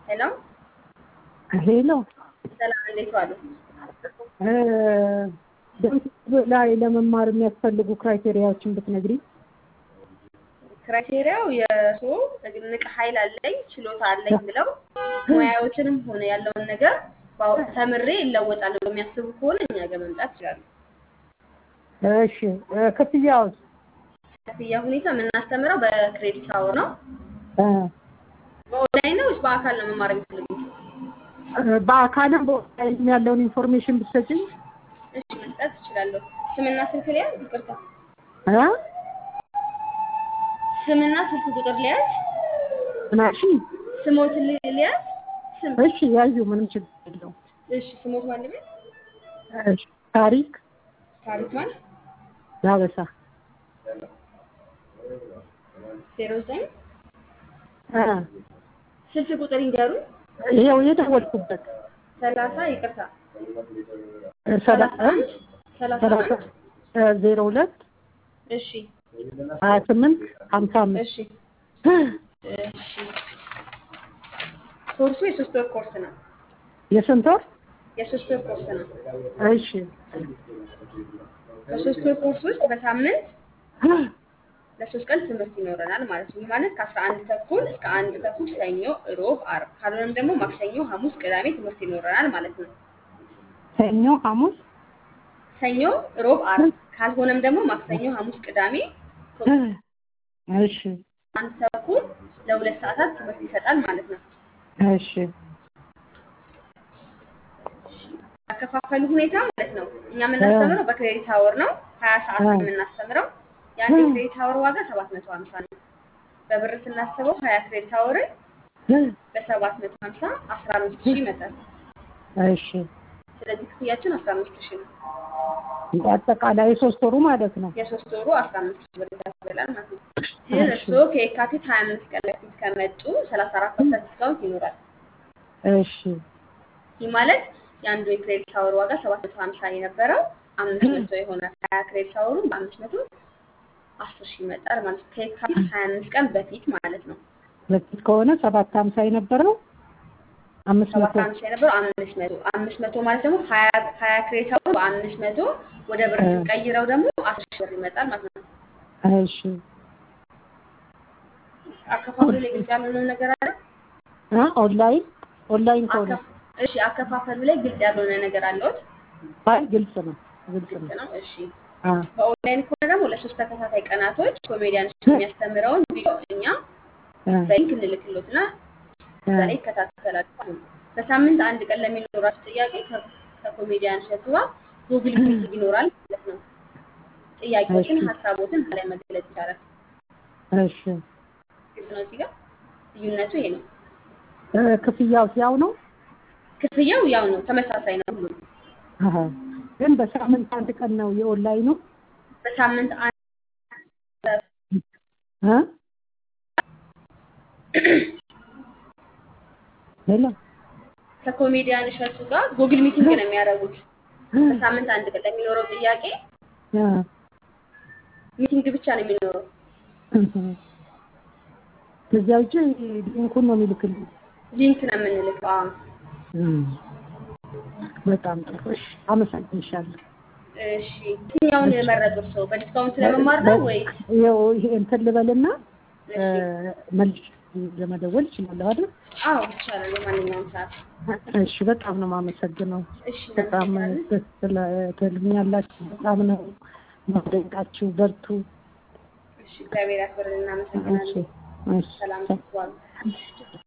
ሄሎ ሄሎ ሰላም፣ እንዴት ዋሉ? በዩቲዩብ ላይ ለመማር የሚያስፈልጉ ክራይቴሪያዎችን ብትነግሪኝ። ክራይቴሪያው የእርስዎ እምቅ ኃይል አለኝ ችሎታ አለኝ ብለው ሙያዎችንም ሆነ ያለውን ነገር ባው- ተምሬ እለወጣለሁ የሚያስቡ ከሆነ እኛ ጋር መምጣት ይችላሉ። እሺ ክፍያውስ? ክፍያ ሁኔታ የምናስተምረው በክሬዲት አወር ነው። እ፣ በኦንላይን ነው ወይስ በአካል ነው መማር የሚፈልጉት? በአካልም በኦንላይንም ያለውን ኢንፎርሜሽን ብትሰጪኝ። እሺ መስጠት እችላለሁ። ስምና ስልክ ሊያዝ? ይቅርታ እ? ስምና ስልክ ቁጥር ሊያዝ? ምናሺ? ስሞት ሊያዝ? ስም እሺ ያዩ ምንም ችግር የለውም። እሺ ስሞት ማለት ነው? እሺ ታሪክ ታሪክ ማለት ዳበሳ ዜሮ ዘጠኝ እ፣ ስልክ ቁጥር ይንገሩ። ይኸው የደወልኩበት ሰላሳ ይቅርታ እ፣ ሰላሳ አንድ ሰላሳ ሰላሳ አንድ እ፣ ዜሮ ሁለት እሺ ሀያ ስምንት ሀምሳ አምስት እሺ እሺ ኮርሱ የሶስት ወር ኮርስ ነው። የስንት ወር? የሶስት ወር ኮርስ ነው። እሺ በሶስት ወር ኮርስ ውስጥ በሳምንት ለሶስት ቀን ትምህርት ይኖረናል ማለት ነው። ይህ ማለት ከአስራ አንድ ተኩል እስከ አንድ ተኩል ሰኞ፣ ሮብ፣ አርብ ካልሆነም ደግሞ ማክሰኞ፣ ሐሙስ፣ ቅዳሜ ትምህርት ይኖረናል ማለት ነው። ሰኞ፣ ሐሙስ ሰኞ፣ ሮብ፣ አርብ ካልሆነም ደግሞ ማክሰኞ፣ ሐሙስ፣ ቅዳሜ እሺ አንድ ተኩል ለሁለት ሰዓታት ትምህርት ይሰጣል ማለት ነው። እሺ ያከፋፈሉ ሁኔታ ማለት ነው። እኛ የምናስተምረው በክሬዲት አወር ነው። ሀያ ሰዓት ነው የምናስተምረው። የአንድ ክሬዲት አወር ዋጋ ሰባት መቶ ሀምሳ ነው። በብር ስናስበው ሀያ ክሬዲት አወርን በሰባት መቶ ሀምሳ አስራ አምስት ሺህ ይመጣል። እሺ ስለዚህ ክፍያችን አስራ አምስት ሺህ ነው። አጠቃላይ የሶስት ወሩ ማለት ነው። የሶስት ወሩ አስራ አምስት ሺህ ብር ያስበላል ማለት ነው። ግን እርስዎ ከየካቲት ሀያ አምስት ቀን በፊት ከመጡ ሰላሳ አራት ፐርሰንት ዲስካውንት ይኖራል። እሺ ይህ ማለት የአንዱ የክሬዲት አወር ዋጋ ሰባት መቶ ሀምሳ የነበረው አምስት መቶ ይሆናል። ሀያ ክሬዲት አወሩን በአምስት መቶ አስር ሺህ ይመጣል ማለት ነው። ከየካቲት ሀያ አምስት ቀን በፊት ማለት ነው። በፊት ከሆነ ሰባት ሀምሳ የነበረው አምስት ሰባት መቶ ሀምሳ የነበረው አምስት መቶ አምስት መቶ ማለት ደግሞ ሀያ ሀያ ክሬዲት አወሩ በአምስት መቶ ወደ ብር ስንቀይረው ደግሞ አስር ሺህ ብር ይመጣል ማለት ነው። እሺ አከፋፈሉ ላይ ግልጽ ያልሆነ ነገር አለ? እ ኦንላይን ኦንላይን ከሆነ አከፍ- እሺ አከፋፈሉ ላይ ግልጽ ያልሆነ ነገር አለዎት? አይ ግልጽ ነው ግልጽ ግልጽ ነው። ነው። እሺ አ በኦንላይን ከሆነ ደግሞ ለሶስት ተከታታይ ቀናቶች ኮሜዲያን የሚያስተምረውን ቪዲዮ እኛ አ በሊንክ እንልክሎትና እዛ ላይ ይከታተላሉ። በሳምንት አንድ ቀን ለሚኖራቸው ጥያቄ ከ- ከኮሜዲያን እሸቱ ጋር ጉግል ሚቲንግ ይኖራል ማለት ነው። ጥያቄዎችን፣ እሺ። ሀሳቦትን እዛ ላይ መግለጽ ይቻላል። እሺ ግልጽ ነው። እዚህ ጋር ልዩነቱ ይሄ ነው። እ ክፍያው ያው ነው? ክፍያው ያው ነው፣ ተመሳሳይ ነው ሁሉም። አሀ ግን በሳምንት አንድ ቀን ነው የኦንላይኑ? በሳምንት አንድ እ ሄሎ ከኮሜዲያን እሸቱ ጋር ጉግል ሚቲንግ ነው የሚያደርጉት። በሳምንት አንድ ቀን ለሚኖረው ጥያቄ አ ሚቲንግ ብቻ ነው የሚኖረው። ከዚያ ውጭ ሊንኩን ነው የሚልክልኝ። ሊንክ ነው የምንልከው። አዎ። እም፣ በጣም ጥሩ። እሺ አመሰግንሻለሁ። እሺ የትኛውን መረጡ እርስዎ? በዲስካውንት ለመማር ነው ወይ? ይኸው ይሄ እንትን ልበልና እሺ መልሽ ለመደወል እችላለሁ አይደል? አዎ ይቻላል፣ በማንኛውም ሰዓት። እሺ በጣም ነው የማመሰግነው። እሺ በጣም እናመሰግናለን። ደስ ስለትልኛላችሁ። በጣም ነው ማደንቃችሁ። በርቱ። እሺ እግዚአብሔር ያክብርልን። እሺ እናመሰግናለን። እሺ ሰላም ዋሉ።